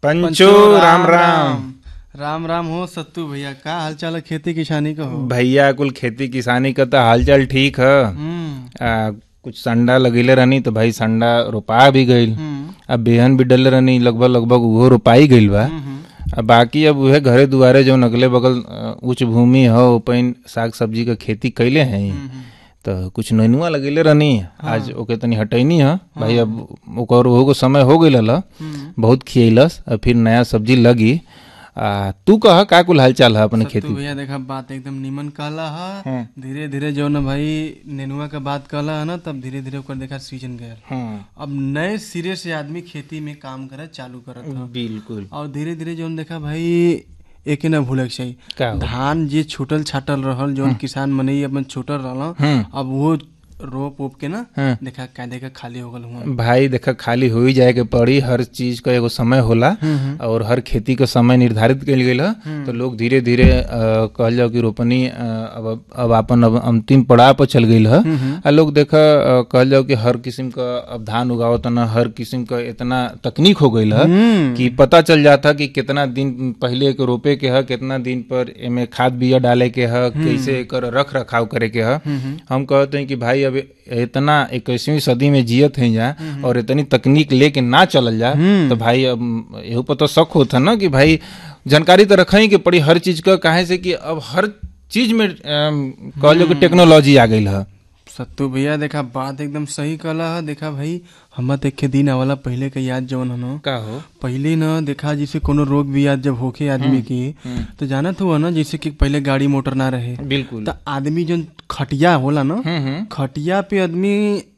पंचो राम राम राम राम हो सत्तू भैया का हाल चाल है खेती किसानी का हो भैया कुल खेती किसानी का तो हालचाल ठीक है हम्म आ, कुछ संडा लगेले रहनी तो भाई संडा रोपा भी गईल हम्म, अब बेहन भी डले रहनी लगभग लगभग उहो रोपाई गईल बा हम्म, अब बाकी अब उहे घरे दुआरे जो अगले बगल अ, उच्च भूमि हो ओपन साग सब्जी का खेती कैले हैं हम्म, तो कुछ नैनुआ लगेले रहनी आज ओके तनी हटैनी है भाई अब ओकर ओहो को समय हो गईल हला हम्म। बहुत खियलस अब फिर नया सब्जी लगी आ तू कह का कुल हालचाल है अपने सत्तू खेती भैया देखा बात एकदम निमन कहला है हाँ। धीरे धीरे जो न भाई नेनुआ का बात कहला है ना तब धीरे धीरे ओकर देखा सीजन गया हाँ अब नए सिरे से आदमी खेती में काम करे चालू करत ह बिल्कुल और धीरे धीरे जो देखा भाई एके ना भूले के चाहिए का हो? धान जे छूटल छाटल रहल जो किसान मनई अपन छूटल रहल हम्म अब वो रोप ओप के ना हाँ। देखा का देखा खाली हो गल हुआ भाई देखा खाली हो ही जाए के पड़ी हर चीज का एगो समय होला और हर खेती का समय निर्धारित कल गई है तो लोग धीरे धीरे अ, कहल जाओ कि रोपनी अ, अब अब अपन अब अंतिम पड़ाव पर चल गई है आ लोग देखा अ, कहल जाओ कि हर किस्म का अब धान उगावत ना हर किस्म का इतना तकनीक हो गई है कि पता चल जाता कि कितना दिन पहले के रोपे के है कितना दिन पर एमे खाद बिया डाले के है कैसे एकर रख रखाव करे के है हम कहते हैं कि भाई अब इतना इक्कीसवीं सदी में जियत है जा और इतनी तकनीक लेके ना चलल जा तो भाई अब एहू पर तो शक होता ना कि भाई जानकारी तो रखा ही के पड़ी हर चीज का काहे से कि अब हर चीज में अम, कहल जाओ कि टेक्नोलॉजी आ गई है सत्तू भैया देखा बात एकदम सही कहला है देखा भाई हम देखे दिन आवाला पहले के याद जवन हनो का हो पहले न देखा जैसे कोनो रोग भी याद जब होके आदमी की तो जानत हुआ ना जैसे कि पहले गाड़ी मोटर ना रहे बिल्कुल तो आदमी जो खटिया होला ना हम्म हम्म खटिया पे आदमी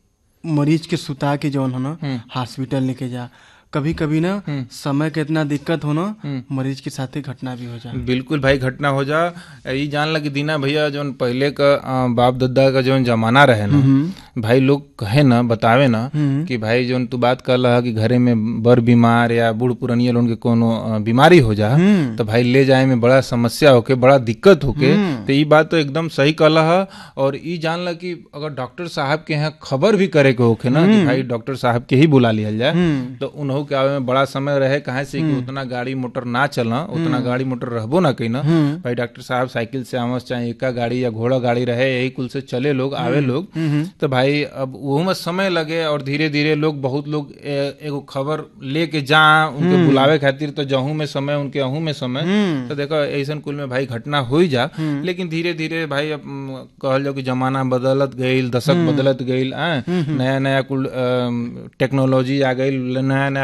मरीज के सुता के जौन हो ना हम्म। हॉस्पिटल लेके जा कभी कभी ना हम्म। समय के इतना दिक्कत हो ना हम्म। मरीज के साथे घटना भी हो जा बिल्कुल भाई घटना हो जा ई जान लगी दीना भैया जौन पहले का अ, बाप दादा का जौन जमाना रहे ना भाई लोग कहे ना बतावे ना हम्म। कि भाई जौन तू बात कर रहा कि घरे में बड़ बीमार या बूढ़ पुरानिया लोगन के कोनो अ, बीमारी हो जा हम्म। तो भाई ले जाए में बड़ा समस्या होके बड़ा दिक्कत होके तो ये बात तो एकदम सही कहला है और ई जानला कि अगर डॉक्टर साहब के यहाँ खबर भी करे के होके ना कि भाई डॉक्टर साहब के ही बुला लिया जाए हम्म। तो उन्हों के आवे में बड़ा समय रहे कहे से कि उतना गाड़ी मोटर ना चला उतना गाड़ी मोटर रहबो ना कहीं ना भाई डॉक्टर साहब साइकिल से आवस चाहे एका गाड़ी या घोड़ा गाड़ी रहे यही कुल से चले लोग आवे लोग तो भाई अब वो में समय लगे और धीरे धीरे लोग बहुत लोग ए- एगो खबर लेके जा उनके बुलावे खातिर तो जहू में समय उनके अहू में समय तो देखो ऐसा कुल में भाई घटना हो ही जा लेकिन धीरे धीरे भाई अब म, कहल जाओ कि जमाना बदलत गईल दशक बदलत गईल आ, नया नया कुल अम, टेक्नोलॉजी आ गई नया नया